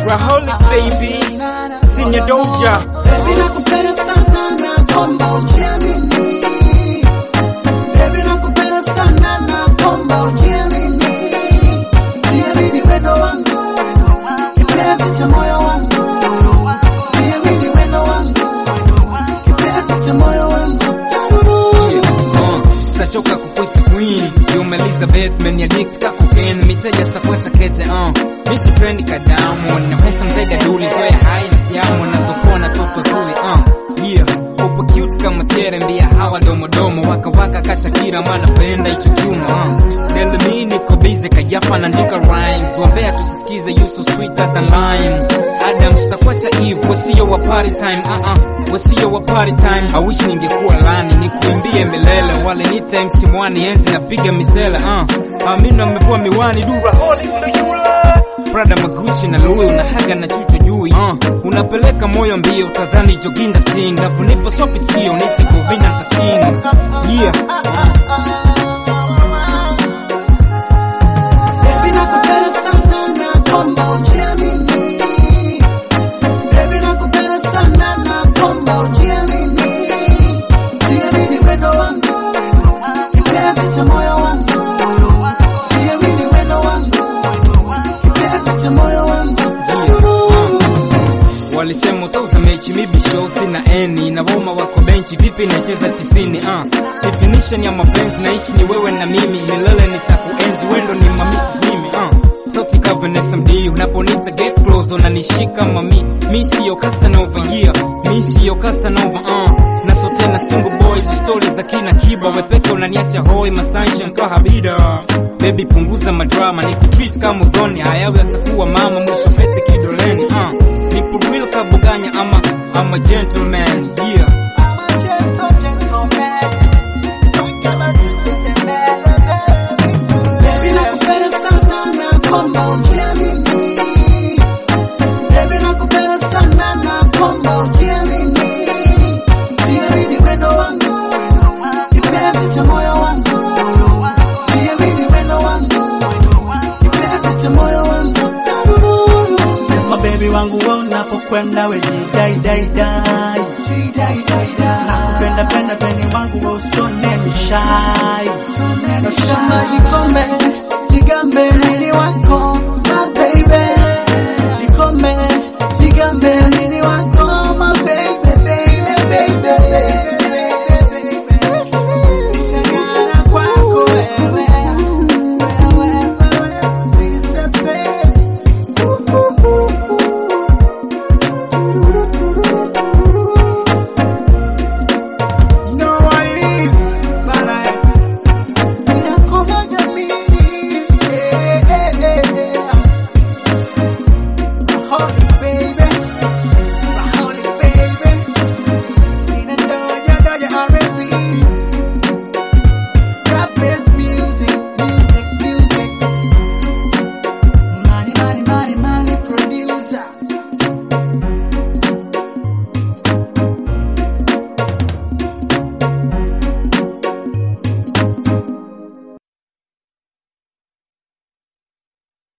Raholic baby, Senior Doja. Baby nakupenda sana na komba ujiamini. Baby nakupenda sana na komba ujiamini. Jiamini wendo wangu, kipenzi cha moyo wangu. Jiamini wendo wangu, kipenzi cha moyo wangu. Uh, sitachoka kukuita queen Yuma Elizabeth meniadict ka cocaine miteja sitakueta kete uh. mishi trend kadamu na pesa mzega duli zoya hai na jamu nazokuwa na toto zuri uh. yeah upo cute kama tere mbia hawa domodomo waka waka kashakira mana penda hicho kiuno uh. Delmi niko busy kajafa naandika rhymes wambea tusisikize you so sweeter than lime Adam sitakuacha Eve wasio wa party time uh -uh. wasio wa party time I wish ningekuwa lani nikuimbie milele wale nita MC mwani enzi napiga misele uh. Amina amevua miwani du Raholic ndo yule. Prada Maguchi na Louis unahaga na chucho juu uh. unapeleka moyo mbio utadhani joginda sing navunipa sopi sikio nite govina ntasing yeah Baby nakupenda sana na komba ujiamini. Baby nakupenda sana na komba ujiamini. Jiamini wendo wangu, kipenzi cha moyo wangu. Jiamini wendo wangu, kipenzi cha moyo wangu. Walisema utauza mechi mibi show sina eni na woma wako benchi vipi nacheza tisini uh. Definition ya mapenzi naishi ni wewe na mimi milele nitakuenzi wendo ni mamisi mimi uh. Sauti ka Vanessa Mdee unaponita get close unanishika mami mi siyo Casanova yeah mi siyo Casanova uh. na so tena single boys stories za kina kiba wepeke unaniacha hoi masanja nkahabida Baby punguza madrama nikutreat kama udhoni hayawi atakuwa mama mwisho pete kidoleni uh. Nipo real kabuganya ama I'm a gentleman yeah Baby nakupenda sana na komba ujiamini. Baby nakupenda sana na komba ujiamini. Jiamini wendo wangu, kipenzi cha moyo wangu. Jiamini wendo wangu, kipenzi cha moyo wangu. Sema baby wangu wewe unapokwenda we jidai dai dai. Nakupenda penda peni wangu wewe usone mshai. Nashamba jikombe, jigambe nini wako, my baby. Jikombe, jigambe nini wako, my baby, baby, baby. Nishangana kwako wewe, wewe, wewe, sinisepe. You know what it is, but I Ninakoma jamini, eh, eh, eh, eh. Raholic baby, Raholic baby. Sina doja, doja R&B.